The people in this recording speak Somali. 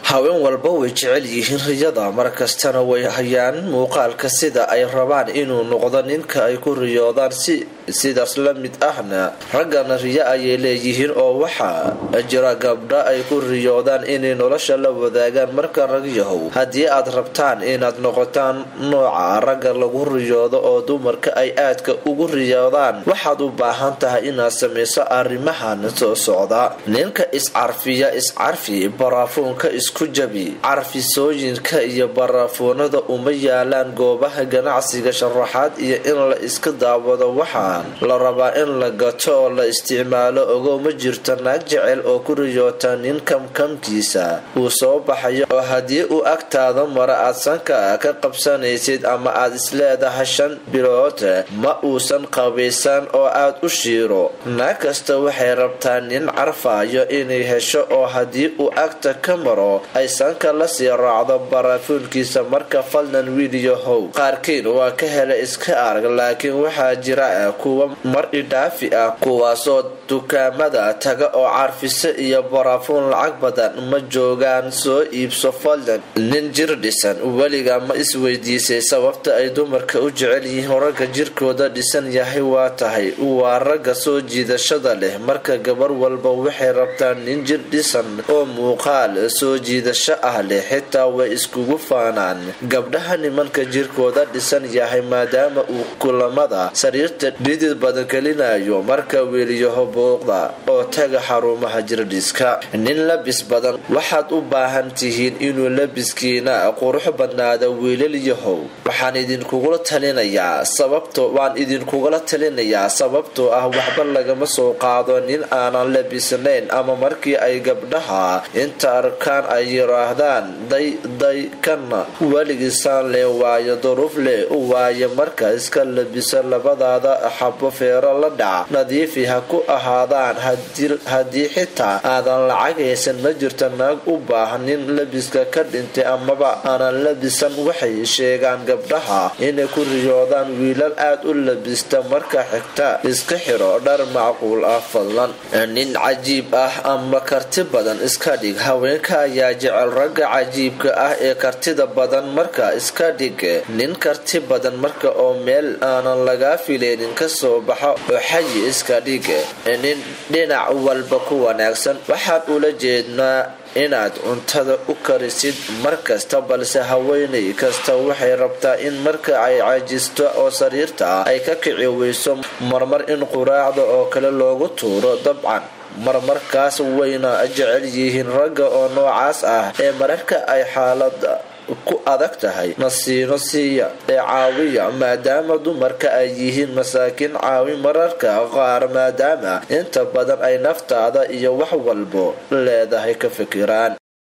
haween walba way jecel yihiin riyada markastana way hayaan muuqaalka sida ay rabaan inuu noqdo ninka ay ku riyoodaan sidaas la mid ahna raggana riyo ayay leeyihiin oo waxaa jira gabdha ay ku riyoodaan inay nolosha la wadaagaan marka ragyahow haddii aad rabtaan inaad noqotaan nooca ragga lagu riyoodo oo dumarka ay aadka ugu riyoodaan waxaad u baahan tahay inaad samayso arrimahan soo socda ninka iscarfiya iscarfi baraafuunka isku jabi carfisooyinka iyo baraafuunada uma yaalaan goobaha ganacsiga sharaxaad iyo in la iska daawado waxaan la rabaa in la gato oo la isticmaalo ogow ma jirto naag jecel oo ku riyoota nin kamkamkiisa uu soo baxayo oo haddii uu agtaada mara aad sanka ka qabsanaysid ama aad isleedahay shan bilood ma uusan qabaysan oo aad u shiiro naag kasta waxay rabtaa nin carfayo inay hesho oo haddii uu agta ka maro ay sanka lasii raacdo baraafuunkiisa marka fadlan wiiliyahow qaarkiin waa ka hela iska arag laakiin waxaa jira kuwa mar idhaafi ah kuwaasoo dukaamada taga oo carfiso iyo baraafuun lacag badan ma joogaan soo iibso fadlan nin jir dhisan weliga ma isweydiisay sababta ay dumarka u jecel yihiin ragga jirkooda dhisan yahay waa tahay waa ragga soo jiidashada leh marka gabar walba waxay rabtaa nin jir dhisan oo muuqaal soo jiidasho ah leh xitaa way iskugu faanaan gabdhaha nimanka jirkooda dhisan yahay maadaama uu kulamada sariirta dhidid badan gelinayo marka weeliyaho booqda oo taga xarumaha jirdhiska nin labis badan waxaad u baahan tihiin inuu labiskiina qurux badnaada wiilalyahow waxaan idinkugula talinayaa sababto waan idinkugula talinayaa sababtoo ah waxba lagama soo qaado nin aanan labisnayn ama markii ay gabdhaha inta arkaan ay yiraahdaan day day kana weligiisaan leh waayo duruuf leh waayo marka iska labisa labadaada xabo feero la dhac nadiifi ha ku ahaadaan haddii xitaa aadan lacag haysan ma jirta naag u baahan nin labiska ka dhintay amaba aanan labisan waxay sheegaan gabdhaha inay ku riyoodaan wiilal aad u labista marka xigta iska xiro dhar macquul ah fadlan nin cajiib ah ama karti badan iska dhig haweenka ayaa jecel ragga cajiibka ah ee kartida badan marka iska dhig nin karti badan marka oo meel aanan lagaa filaynin kasoo baxa oo xayi iska dhig nin dhinac walba ku wanaagsan waxaan ula jeednaa inaad cuntada u karisid mar kasta balse haweenay kasta waxay rabtaa in marka ay cajisto oo sariirta ay ka kici weyso marmar in quraacda oo kale loogu tuuro dabcan marmarkaas wayna jecel yihiin ragga oo noocaas ah ee mararka ay xaalada ku adag tahay nasiino siiya ee caawiya maadaama dumarka ay yihiin masaakiin caawi mararka qaar maadaama inta badan ay naftaada iyo wax walbo leedahay ka fikiraan